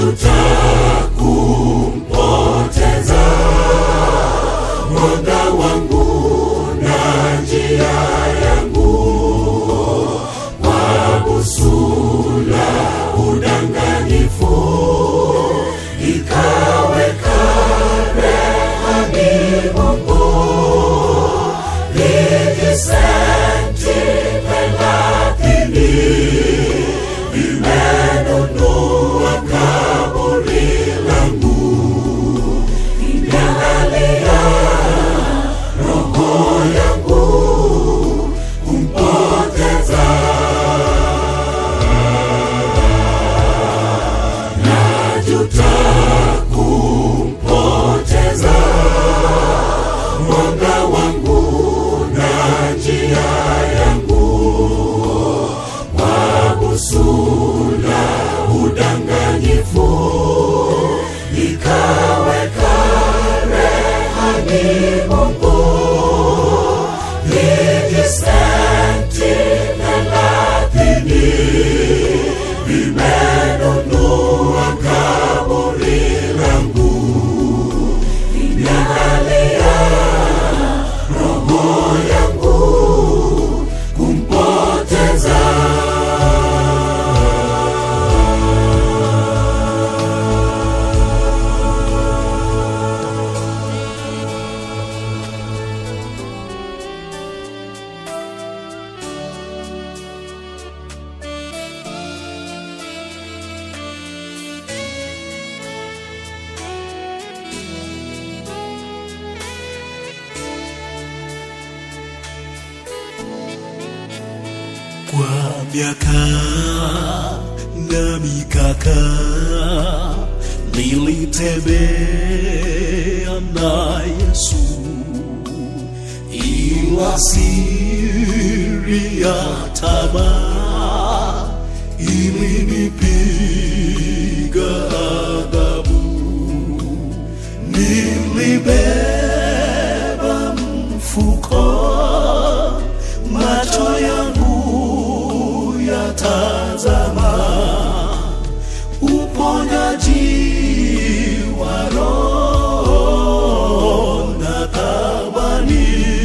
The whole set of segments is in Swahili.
najuta kumpoteza mwanga wangu na njia yangu kwa busula udanganyifu ikaweka rehani Mungu vijisenti thelathini vimenunua kaburi langu vimelalia roho yangu kumpoteza najuta kumpoteza mwanga wangu na njia yangu kwa busula udanganyifu ikaweka rehani Mungu vijisenti thelathini vimenunua kaburi langu vimelalia roho yangu kumpoteza kwa miaka na mikaka nilitembea na Yesu, ila siri ya tamaa ilinipiga adhabu. Nilibeba mfuko, macho yangu yatazama uponyaji wa roho na thamani.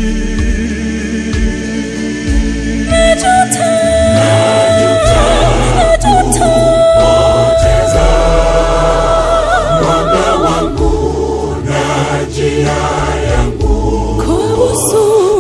poteza mwanga wangu na njia yangu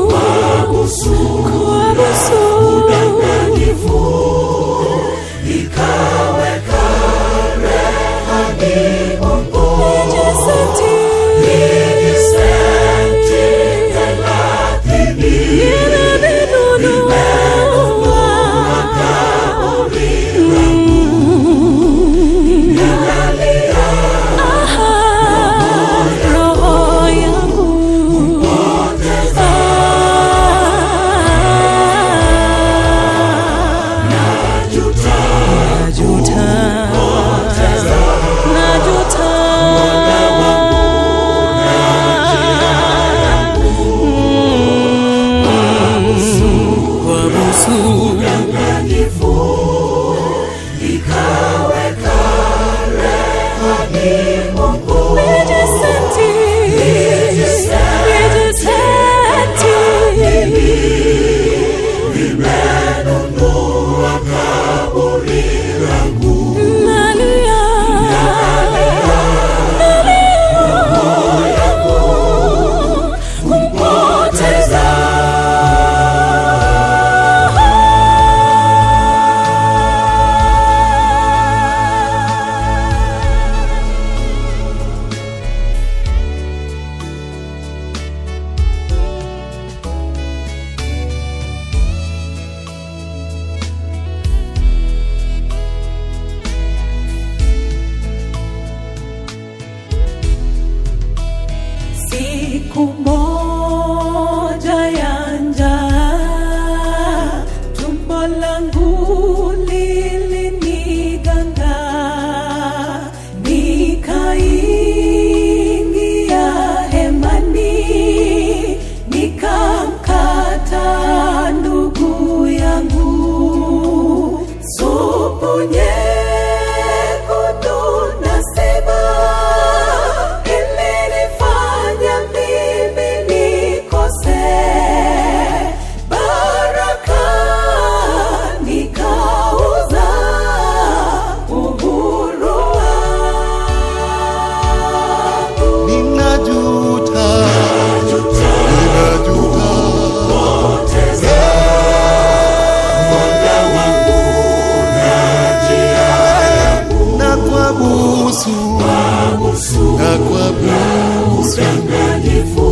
busu na kwa busu udanganyifu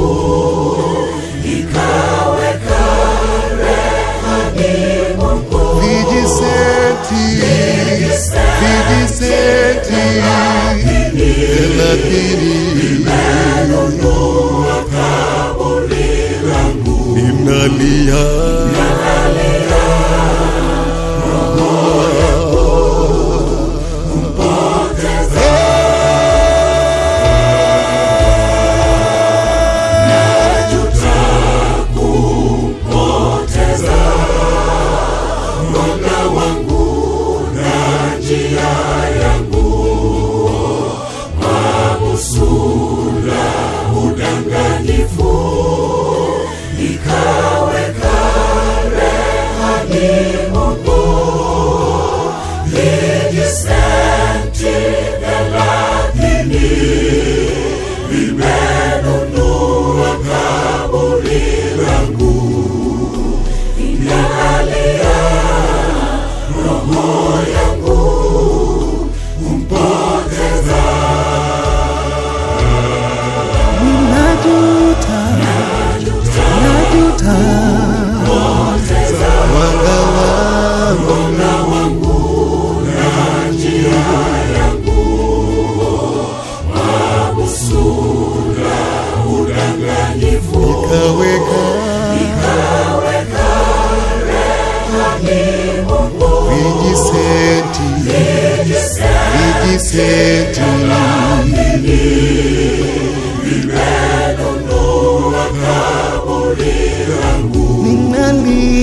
ikaweka rehani Mungu vijisenti vijisenti thelathini nunua kaburi langu ninalia najuta kumpoteza mwanga wangu na njia yangu mabusula udanganyifu ikaweka rehani Mungu vijisenti thelathini vimenunua kaburi langu inalia roho yangu kumpoteza najuta najuta mwanga wangu mwanga wangu na njia yangu mabusula udanganyifu kaweka ikaweka rehani Mungu vijisenti vijisenti vimenunua kaburi langu ninalia